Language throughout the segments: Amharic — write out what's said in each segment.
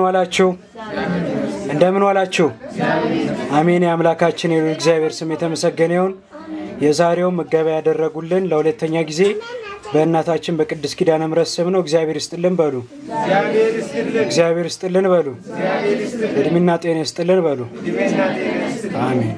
ዋላችሁ እንደምን ዋላችሁ? አሜን። የአምላካችን የልዑል እግዚአብሔር ስም የተመሰገነ ይሁን። የዛሬው ምገባ ያደረጉልን ለሁለተኛ ጊዜ በእናታችን በቅድስት ኪዳነ ምሕረት ስም ነው። እግዚአብሔር ይስጥልን በሉ። እግዚአብሔር ይስጥልን በሉ። እድሜና ጤና ይስጥልን በሉ። አሜን።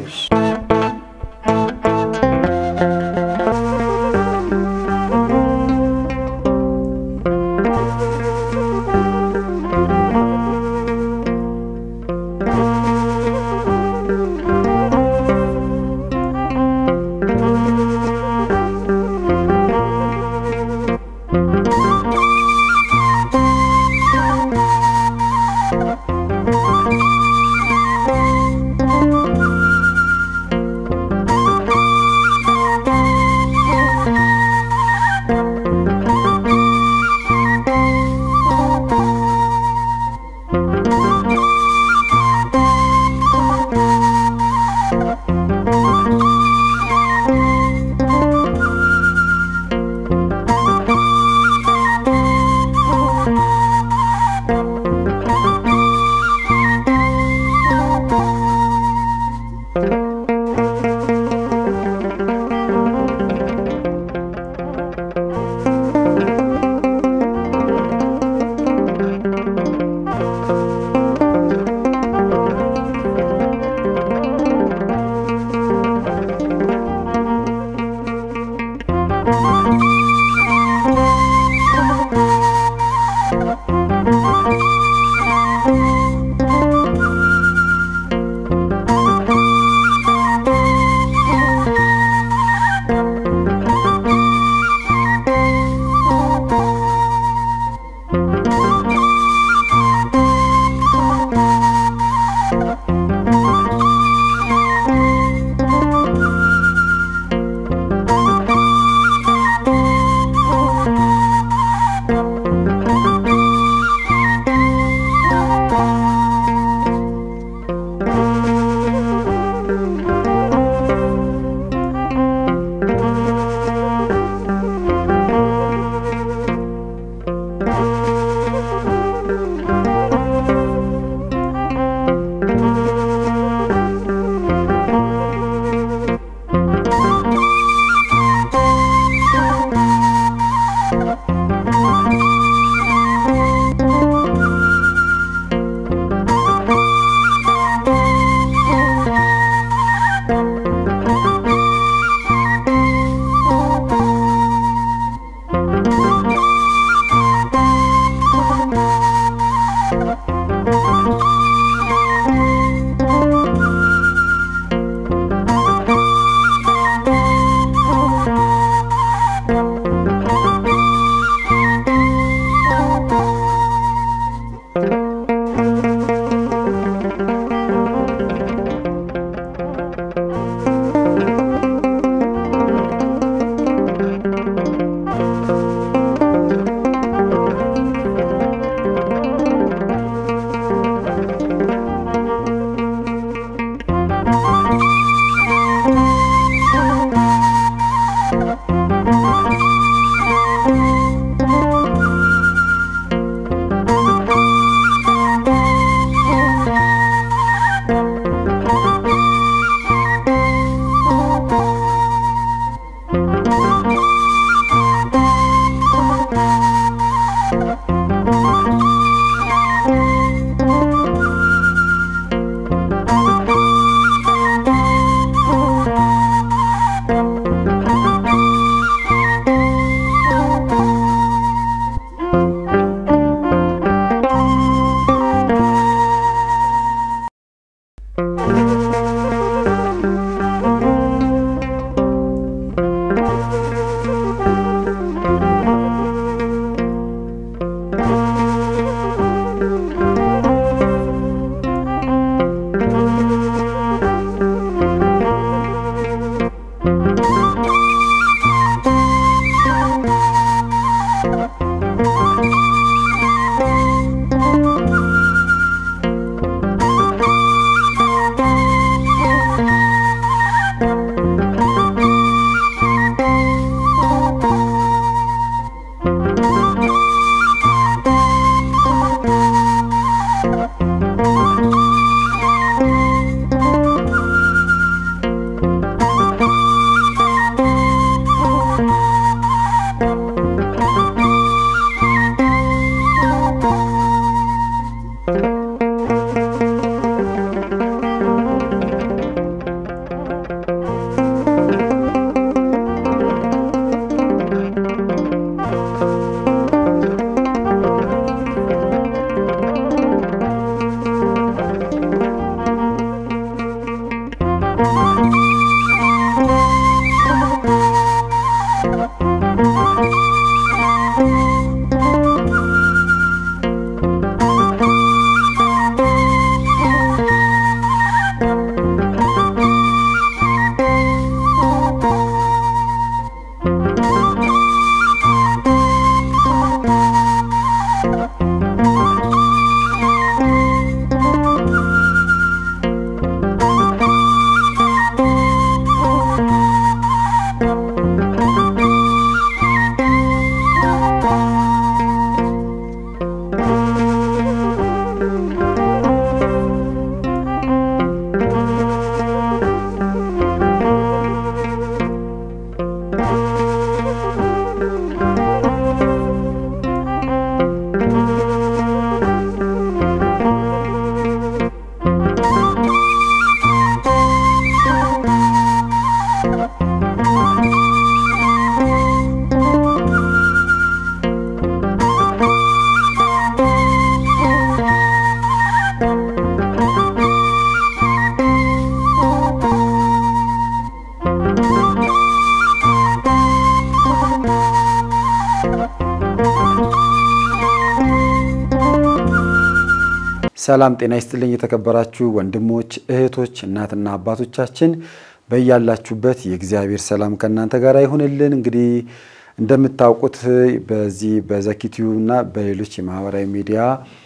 ሰላም ጤና ይስጥልኝ። የተከበራችሁ ወንድሞች እህቶች፣ እናትና አባቶቻችን በያላችሁበት የእግዚአብሔር ሰላም ከእናንተ ጋር ይሁንልን። እንግዲህ እንደምታውቁት በዚህ በዘኪቲዩ እና በሌሎች የማህበራዊ ሚዲያ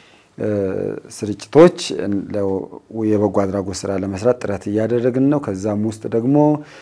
ስርጭቶች የበጎ አድራጎት ስራ ለመስራት ጥረት እያደረግን ነው። ከዛም ውስጥ ደግሞ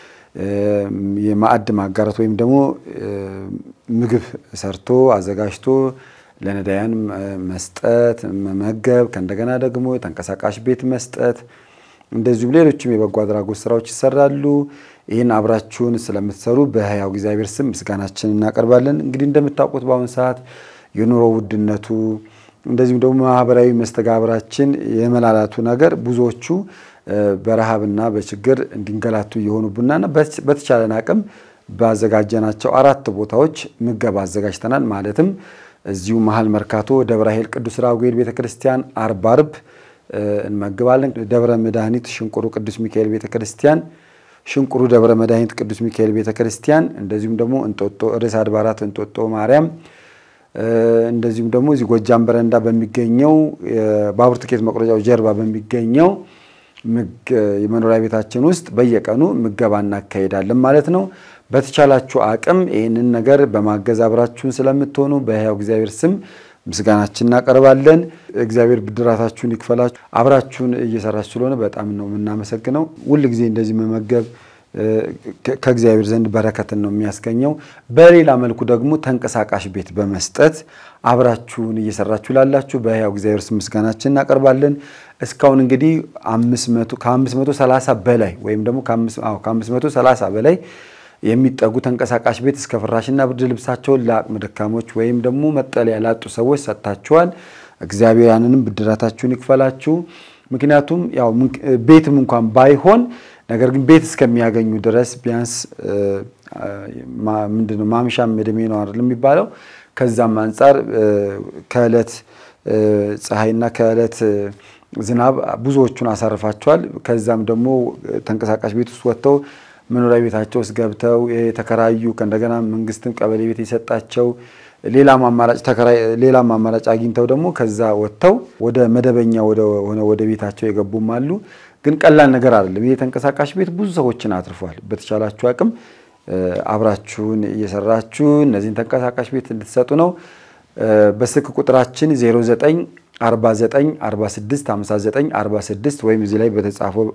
የማዕድ ማጋራት ወይም ደግሞ ምግብ ሰርቶ አዘጋጅቶ ለነዳያን መስጠት መመገብ፣ ከእንደገና ደግሞ ተንቀሳቃሽ ቤት መስጠት፣ እንደዚሁም ሌሎችም የበጎ አድራጎት ስራዎች ይሰራሉ። ይህን አብራችሁን ስለምትሰሩ በሕያው እግዚአብሔር ስም ምስጋናችን እናቀርባለን። እንግዲህ እንደምታውቁት በአሁኑ ሰዓት የኑሮ ውድነቱ እንደዚሁም ደግሞ ማህበራዊ መስተጋብራችን የመላላቱ ነገር ብዙዎቹ በረሃብና በችግር እንዲንገላቱ እየሆኑብናና በተቻለን አቅም ባዘጋጀናቸው አራት ቦታዎች ምገባ አዘጋጅተናል። ማለትም እዚሁ መሀል መርካቶ ደብረ ኃይል ቅዱስ ራጉኤል ቤተክርስቲያን አርብ አርብ እንመግባለን። ደብረ መድኃኒት ሽንቁሩ ቅዱስ ሚካኤል ቤተክርስቲያን፣ ሽንቁሩ ደብረ መድኃኒት ቅዱስ ሚካኤል ቤተክርስቲያን፣ እንደዚሁም ደግሞ እንጦጦ ርዕሰ አድባራት እንጦጦ ማርያም እንደዚሁም ደግሞ እዚህ ጎጃም በረንዳ በሚገኘው ባቡር ትኬት መቁረጫው ጀርባ በሚገኘው የመኖሪያ ቤታችን ውስጥ በየቀኑ ምገባ እናካሄዳለን ማለት ነው። በተቻላችሁ አቅም ይህንን ነገር በማገዝ አብራችሁን ስለምትሆኑ በሕያው እግዚአብሔር ስም ምስጋናችን እናቀርባለን። እግዚአብሔር ብድራታችሁን ይክፈላችሁ። አብራችሁን እየሰራችሁ ስለሆነ በጣም ነው የምናመሰግነው። ሁል ጊዜ እንደዚህ መመገብ ከእግዚአብሔር ዘንድ በረከትን ነው የሚያስገኘው። በሌላ መልኩ ደግሞ ተንቀሳቃሽ ቤት በመስጠት አብራችሁን እየሰራችሁ ላላችሁ በሕያው እግዚአብሔር ስም ምስጋናችን እናቀርባለን። እስካሁን እንግዲህ ከ530 በላይ ወይም ደግሞ ከ530 በላይ የሚጠጉ ተንቀሳቃሽ ቤት እስከ ፍራሽና ብርድ ልብሳቸውን ለአቅመ ደካሞች ወይም ደግሞ መጠለያ ላጡ ሰዎች ሰጥታችኋል። እግዚአብሔር ያንንም ብድራታችሁን ይክፈላችሁ። ምክንያቱም ያው ቤትም እንኳን ባይሆን ነገር ግን ቤት እስከሚያገኙ ድረስ ቢያንስ ምንድነው ማምሻም እድሜ ነው አይደል የሚባለው። ከዛም አንጻር ከዕለት ፀሐይና ከዕለት ዝናብ ብዙዎቹን አሳርፋቸዋል። ከዛም ደግሞ ተንቀሳቃሽ ቤት ውስጥ ወጥተው መኖሪያ ቤታቸው ውስጥ ገብተው የተከራዩ ከእንደገና መንግስትም ቀበሌ ቤት የሰጣቸው ሌላም አማራጭ ተከራይ ሌላም አማራጭ አግኝተው ደግሞ ከዛ ወጥተው ወደ መደበኛ ሆነ ወደ ቤታቸው የገቡም አሉ። ግን ቀላል ነገር አይደለም። ይህ ተንቀሳቃሽ ቤት ብዙ ሰዎችን አትርፏል። በተቻላችሁ አቅም አብራችሁን እየሰራችሁ እነዚህን ተንቀሳቃሽ ቤት እንድትሰጡ ነው። በስልክ ቁጥራችን 09 49 46 59 46 ወይም እዚህ ላይ በተጻፈው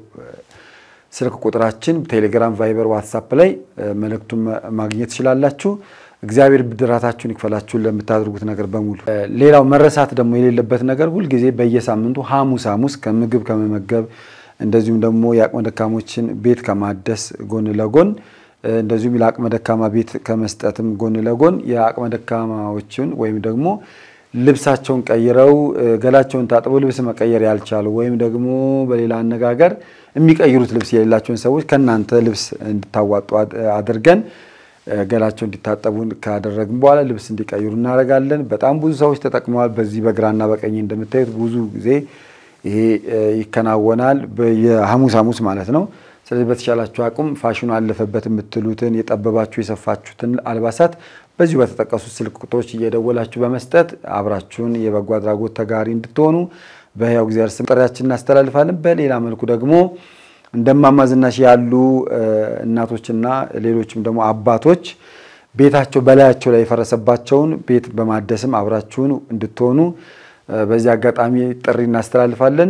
ስልክ ቁጥራችን ቴሌግራም፣ ቫይበር፣ ዋትሳፕ ላይ መልእክቱን ማግኘት ትችላላችሁ። እግዚአብሔር ብድራታችሁን ይክፈላችሁን ለምታደርጉት ነገር በሙሉ። ሌላው መረሳት ደግሞ የሌለበት ነገር ሁልጊዜ በየሳምንቱ ሐሙስ ሐሙስ ከምግብ ከመመገብ እንደዚሁም ደግሞ የአቅመ ደካሞችን ቤት ከማደስ ጎን ለጎን እንደዚሁም ለአቅመ ደካማ ቤት ከመስጠትም ጎን ለጎን የአቅመ ደካማዎችን ወይም ደግሞ ልብሳቸውን ቀይረው ገላቸውን ታጥበው ልብስ መቀየር ያልቻሉ ወይም ደግሞ በሌላ አነጋገር የሚቀይሩት ልብስ የሌላቸውን ሰዎች ከእናንተ ልብስ እንድታዋጡ አድርገን ገላቸው እንዲታጠቡ ካደረግን በኋላ ልብስ እንዲቀይሩ እናደርጋለን። በጣም ብዙ ሰዎች ተጠቅመዋል። በዚህ በግራና በቀኝ እንደምታዩት ብዙ ጊዜ ይሄ ይከናወናል። የሐሙስ ሐሙስ ማለት ነው። ስለዚህ በተቻላችሁ አቅም ፋሽኑ አለፈበት የምትሉትን የጠበባችሁ የሰፋችሁትን አልባሳት በዚሁ በተጠቀሱት ስልክ ቁጥሮች እየደወላችሁ በመስጠት አብራችሁን የበጎ አድራጎት ተጋሪ እንድትሆኑ በሕያው እግዚአብሔር ስም ጥሪያችን እናስተላልፋለን። በሌላ መልኩ ደግሞ እንደማማ ዝናሽ ያሉ እናቶችና ሌሎችም ደግሞ አባቶች ቤታቸው በላያቸው ላይ የፈረሰባቸውን ቤት በማደስም አብራችሁን እንድትሆኑ በዚህ አጋጣሚ ጥሪ እናስተላልፋለን።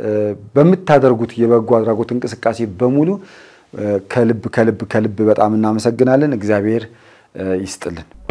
በምታደርጉት የበጎ አድራጎት እንቅስቃሴ በሙሉ ከልብ ከልብ ከልብ በጣም እናመሰግናለን። እግዚአብሔር ይስጥልን።